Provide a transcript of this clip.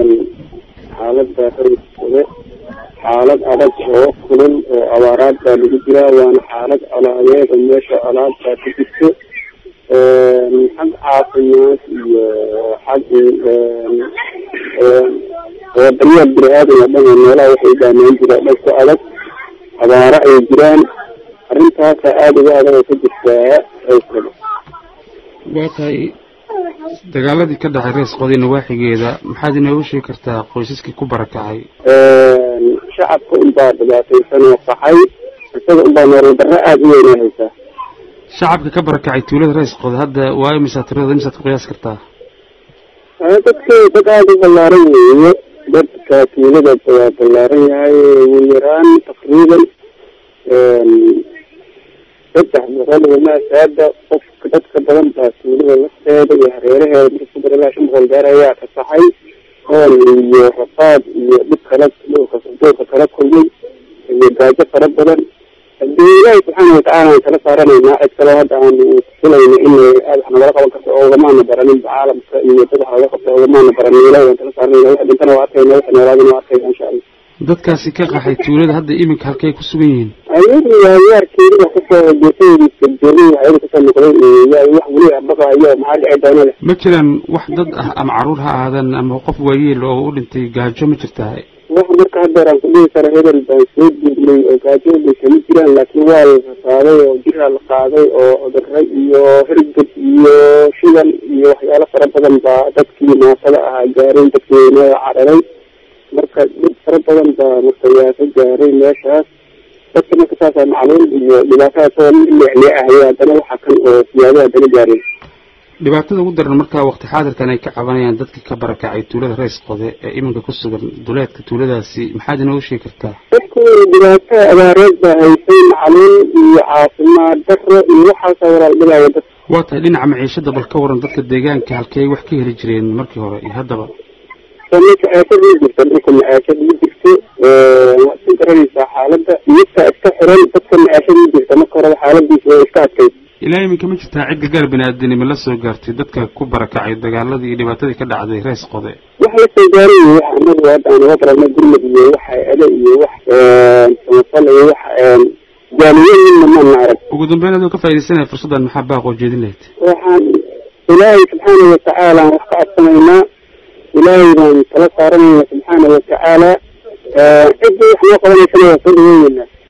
xaalada raiskooda xaalad adag oo kulul oo abaaraad baa lagu jiraa waana xaalad colaadeed oo meesha colaad baa ku jirto xag caafimaad iyo xag wadaniya bini aadan oo dhan oo meelaha waxay daameyn jiraan dhan ku adag abaaro ay jiraan arrintaasa aada uga adag oo ka jirtaa raiskooda waa tahay dagaaladii ka dhacay rees qodi nawaaxigeeda maxaad inoogu sheegi kartaa qoysaskii ku barakacay shacabka unbaa dhibaataysan oo qaxay isaga unbaa nolol darro aada u weynaa haysaa shacabka ka barakacay tuulada rees qodi hadda waa imisaa tiradooda imisaad ku qiyaas kartaa dadka dad aada u ballaaran weeye dadka tuulada waa ballaaran yahay ugu yaraan taqriiban saddex boqol wamaasaada qofka dadka badan baa tuulada lafteeda iyo hareeraheeda marka ku dara ilaa shan boqol gaar ayaa kasaxay oon iyo rafaad iyo dhib kala dhulka dhulka kala kulmay iyo gaajo fara badan hadii ilaahi subxaana watacaala aan kala saaranaynaa cid kaloo hadda aanu filayna in aad wax nagala qaban karto oo ugamaana baranin caalamka iyo dad wax laga qabta ugamaana baranin ilahi waan kala saaranayna wax dhintana waa arkayna wax noolaadana waa arkayna insha allah dadkaasi ka qaxay tuulada hadda iminka halkay ku sugan yihiin ayagu yaarkeedi wax kasoo geesadiisa joogay waxyaga kasoo noqday yaa wax weli baqaayo maxaa dhici doona leh ma jiraan wax dad ah ama caruur ha ahaadaan ama qof waayeel oo u dhintay gaajo ma jirtaa wax marka haddeer aan ku dhihi karo hebel baan soo duugnay oo gaajo dhintay ma jiraan laakiin waa la rasaaday oo jiraa la qaaday oo cudurro iyo hirgad iyo shidan iyo waxyaalo fara badan baa dadkii naafada ahaa gaaray dadkii weynaa cararay marka dhib fara badan baa marka yaa ka gaaray meeshaas dadka marka saasaa macluul iyo dhibaatadaas oo leeclee ahaya haddana waxa kan oo siyaado haddana gaaray dhibaatada ugu daran markaa waqti xaadirkan ay ka cabanayaan dadka ka barakacay tuulada reys qode ee iminka ku sugan duleedka tuuladaasi maxaad inooga sheegi kartaa dadku dhibaato abaareed baa haysay macluul iyo caafimaad darro iyo waxaasaa walaal dhibaya dad waa tahay dhinaca maciishada bal ka waran dadka deegaanka halkey wax ka heli jireen markii hore iyo haddaba ninka aashad ii jirta dhulka ma-aashad ii jirto waad ku garanaysaa xaaladda midka iska xiran dadka ma-aashad ii jirta marka horeba xaaladiisa way iska adkayd ilaa iminka ma jirtaa cid gargaar bini-aadanimo la soo gaartay dadka ku barakacay dagaaladii iyo dhibaatadii ka dhacday rees qode wax la soo gaaray iyo wax anagu hadda aan uga barana gurmad iyo wax hay-ado iyo wax samafal iyo wax jaaliyo midna maana arag ugu dambeyn adoo ka faaidaysanaya fursaddan maxaa baaqoo jeedin lahayd waxaan ilaahay subxaana watacaala aan wax ka codsanaynaa ilaahay baan tala saaranayna subxaana watacaala ciddii wax noo qabanaysana waa soo dhaweynayna